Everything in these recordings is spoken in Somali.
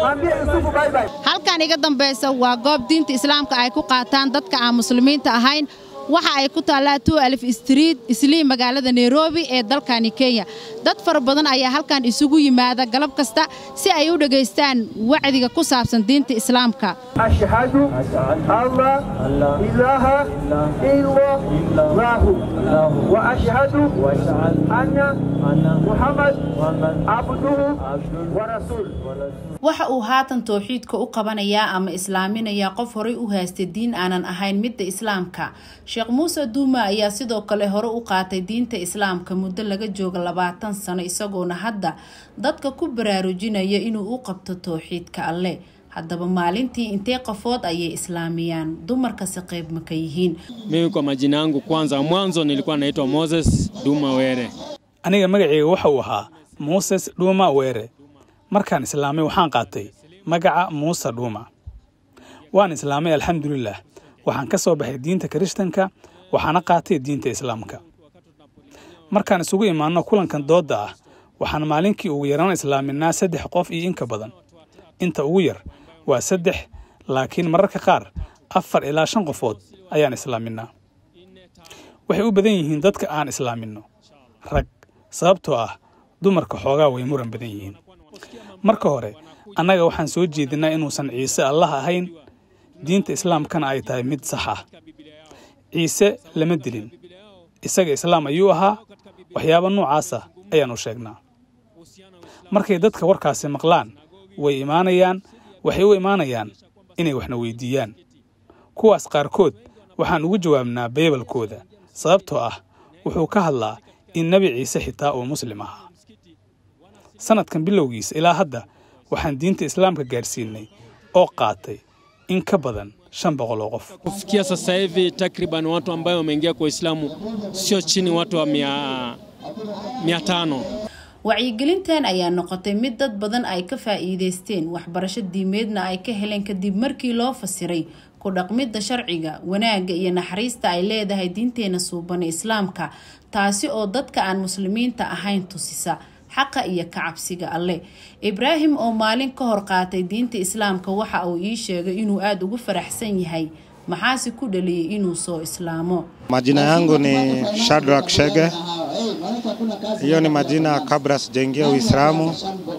halkan iga dambaysa waa goob diinta islaamka ay ku qaataan dadka aan muslimiinta ahayn waxa ay ku taallaa tu alif street islii magaalada nairobi ee dalkani kenya dad fara badan ayaa halkan isugu yimaada galab kasta si ay u dhegaystaan wacdiga ku saabsan diinta islaamka أشهد الله إله إلا الله وأشهد أن محمد عبده ورسوله waxa uu haatan towxiidka u qabanayaa ama islaaminayaa qof horay u haystay diin aanan ahayn midda islaamka sheekh muuse duuma ayaa sidoo kale hore u qaatay diinta islaamka muddo laga jooga labaatan sano isagoona hadda dadka ku baraarujinaya inuu u qabto towxiidka alleh haddaba maalintii intee qofood ayay islaamiyaan dumarkasi qayb ma ka yihiin Mimi kwa majina yangu kwanza, mwanzo nilikuwa naitwa Moses Duma Were. aniga magacayga waxa uu ahaa muses dhuuma weere markaan islaamay waxaan qaatay magaca muuse dhuuma waan islaamay alxamdulilah waxaan ka soo baxay diinta kirishtanka waxaana qaatay diinta islaamka markaan isugu imaanno kulankan doodda ah waxaan maalinkii ugu yaraan islaaminaa saddex qof iyo inka badan inta ugu yar waa saddex laakiin mararka qaar afar ilaa shan qofood ayaan islaaminaa waxay u badan yihiin dadka aan islaaminno rag sababtoo ah dumarka xoogaa way muran badan yihiin marka hore annaga waxaan soo jeedinaa inuusan ciise allah ahayn diinta islaamkana ay tahay mid sax ah ciise lama dilin isaga islaam ayuu ahaa waxyaaba noocaasa ayaannu sheegnaa markay dadka warkaasi maqlaan way imaanayaan waxay u imaanayaan inay waxna weydiiyaan kuwaas qaarkood waxaan ugu jawaabnaa baybalkooda sababtoo ah wuxuu ka hadlaa in nebi ciise xitaa uu muslim ahaa sannadkan bilowgiisa ilaa hadda waxaan diinta islaamka gaadhsiinay oo qaatay in ka badan shan boqol oo qof Kufikia sasa hivi takriban watu ambayo wameingia kwa Uislamu sio chini watu wa mia, mia tano. wacyigelintan ayaa noqotay mid dad badan ay ka faa'iidaysteen waxbarasho diimeedna ay ka heleen kadib markii loo fasiray ku dhaqmidda sharciga wanaagga iyo naxariista ay leedahay diinteena suuban ee islaamka taasi oo dadka aan muslimiinta ahayn tusisa xaqa iyo ka cabsiga alleh ibraahim oo maalin ka hor qaatay diinta islaamka waxa uu ii sheegay inuu aada ugu faraxsan yahay maxaase ku dhaliyay inuu soo islaamo Majina yangu ni Shadrack Shege. Hiyo ni majina kabla sijaingia Uislamu,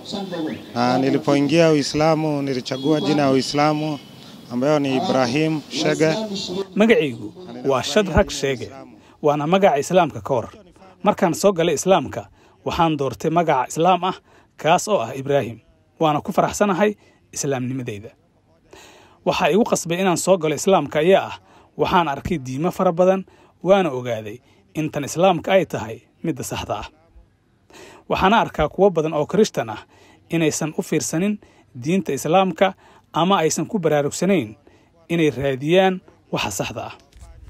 na nilipoingia Uislamu nilichagua jina ya Uislamu ambayo ni Ibrahim Shege. magacaygu waa shadrag sheege waana magaca islaamka ka hor markaan soo galay islaamka waxaan doortay magaca islaam ah kaas oo ah ibraahim waana ku faraxsanahay islaamnimadeyda waxaa igu qasbay inaan soo galo islaamka ayaa ah waxaan arkay diimo fara badan waana ogaaday in tan islaamka ay tahay midda saxda ah waxaana arkaa kuwo badan oo kirishtan ah inaysan u fiirsanin diinta islaamka ama aysan ku baraarugsanayn inay raadiyaan waxa saxda ah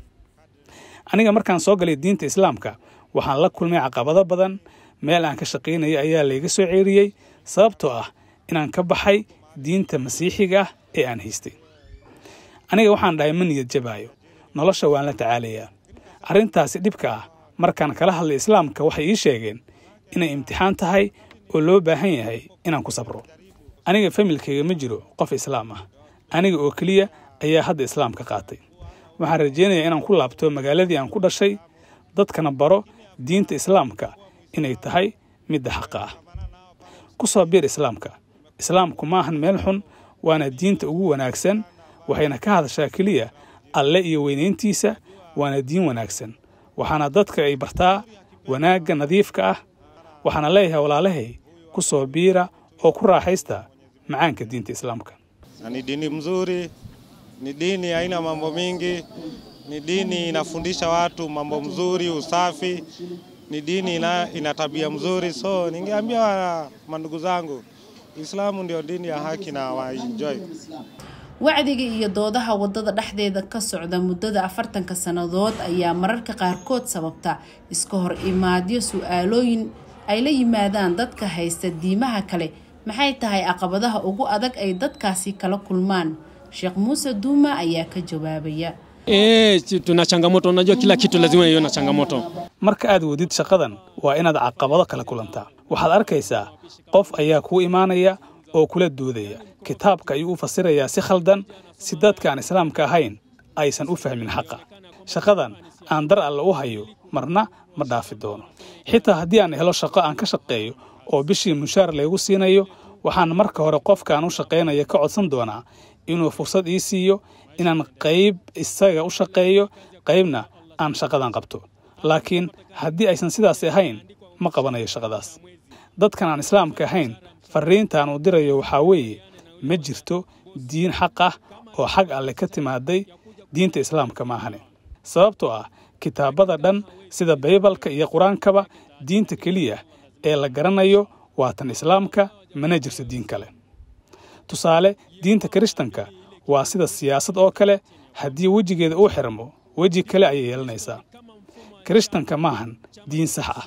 aniga markaan soo galay diinta islaamka waxaan la kulmay caqabado badan meel aan ka shaqaynaya ayaa layga soo ceeriyey sababtoo ah inaan ka baxay diinta masiixiga ah ee aan haystay aniga waxaan dhahay ma niyad jabaayo nolosha waan la tacaalayaa arrintaasi dhibka ah markaan kala hadlay islaamka waxay ii sheegeen inay imtixaan tahay oo loo baahan yahay inaan ku sabro aniga familkayga ma jiro qof islaam ah aniga oo keliya ayaa hadda islaamka qaatay waxaan rajaynayaa inaan ku laabto magaaladii aan ku dhashay dadkana baro diinta islaamka inay tahay midda xaqa ah ku soo biir islaamka islaamku ma ahan meel xun waana diinta ugu wanaagsan waxayna ka hadashaa keliya alle iyo weynayntiisa waana diin wanaagsan waxaana dadka ay bartaa wanaagga nadiifka ah waxaana leeyahay walaalahay ku soo biira oo ku raaxaysta macaanka diinta islaamka Na ni dini mzuri, ni dini haina mambo mingi, ni dini inafundisha watu mambo mzuri, usafi, ni dini ina, ina tabia mzuri. So ningeambia wa- mandugu zangu, Uislamu ndio dini ya haki na waenjoy. wacdiga iyo doodaha wadada dhexdeeda ka socda muddada afartanka sannadood ayaa mararka qaarkood sababta iska hor imaadyo su-aalooyin ay la yimaadaan dadka haysta diimaha kale maxay tahay caqabadaha ugu adag ay dadkaasi kala kulmaan sheekh muuse duuma ayaa ka jawaabaya E, tuna changamoto. Unajua kila kitu lazima iwe na changamoto. marka aad wadid shaqadan waa inaad caqabado kala kulantaa waxaad arkaysaa qof ayaa kuu imaanaya oo kula doodaya kitaabka ayuu u fasirayaa si khaldan si dadka aan islaamka ahayn aysan u fahmin xaqa shaqadan aan dar alle u hayo marna ma dhaafi doono xitaa haddii aan helo shaqo aan ka shaqeeyo oo bishii mushaar laygu siinayo waxaan marka hore qofkaan u shaqaynaya ka codsan doonaa inuu fursad ii siiyo inaan qayb isaga u shaqeeyo qaybna aan shaqadan qabto laakiin haddii aysan sidaas ahayn ma qabanayo shaqadaas dadkan aan islaamka ahayn farriintaan uu dirayo waxaa weeye ma jirto diin xaq ah oo xag alle ka timaaday diinta islaamka maahane sababtoo ah kitaabada dhan sida baybalka iyo qur-aankaba diinta keliya ee la garanayo waa tan islaamka mana jirto diin kale tusaale diinta kirishtanka waa sida siyaasad oo kale haddii wejigeeda uu xirmo weji kale ayay yeelanaysaa kirishtanka maahan diin sax ah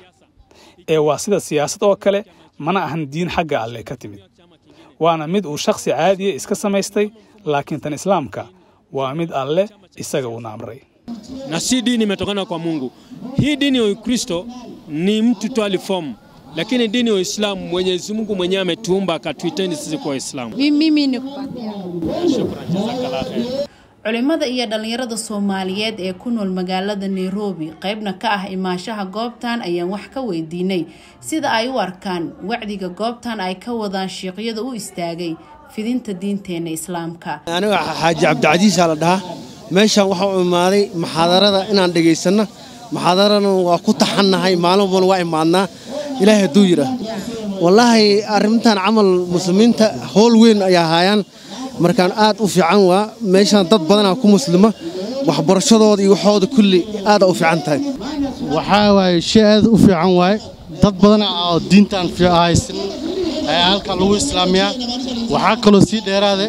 ee waa sida siyaasad oo kale mana ahan diin xagga alleh ka timid waana mid uu shakhsi caadiya iska samaystay laakiin tan islaamka waa mid alleh isaga uuna amray na si dini imetokana kwa Mungu. Hii dini ya Ukristo ni mtu tu alifomu, lakini dini ya Uislamu Mwenyezi Mungu mwenyewe ametuumba akatuiteni sisi kwa Waislamu. mimi ni kupatia Shukran, jazakallah khair. culimada iyo dhallinyarada soomaaliyeed ee ku nool magaalada nairobi qaybna ka ah imaanshaha goobtan ayaan wax ka weydiinay sida ay u arkaan wacdiga goobtan ay ka wadaan shiiqyada u istaagay fidinta diinteena islaamka aniga xaaji cabdicasiisaa la dhahaa meeshaan waxaa u imaaday maxaadarada inaan dhegaysanno maxaadarana waa ku taxannahay maalin walbana waa imaadnaa ilaahay hadduu yidhaah wallaahi arrintan camal muslimiinta howl weyn ayaa haayaan markaan aad u fiican waa meeshaan dad badanaa ku muslima waxbarashadooda iyo waxooda kulli aada u fiican tahay waxaa waaye shay aad u fiican waaye dad badan oo diintan haysan ayaa halkan lagu islaamiyaa waxaa kaloo sii dheeraade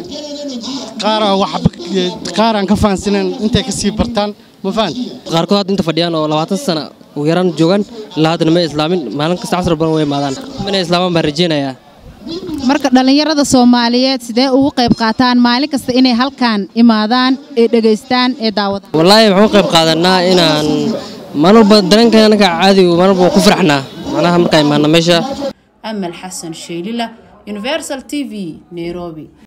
qaar aan waxba qaar aan ka fahansanayn intay ka sii bartaan ma fahanti qaarkood hadda inta fadhiyaan oo labaatan sana ugu yaraan joogaan ilaa haddana ma islaamin maalin kasta casar badan way imaadaan inay islaamaan baan rajeynayaa marka dhallinyarada soomaaliyeed sidee ugu qayb qaataan maalin kasta inay halkan imaadaan ee dhegaystaan ee daawadaan wallaahi waxaan u qayb qaadanaa inaan maalin walba dareenka anaga caadigu maalin walba waan ku faraxnaa macnaha markaan imaana meesha amal xasan sheylila universal t v nairobi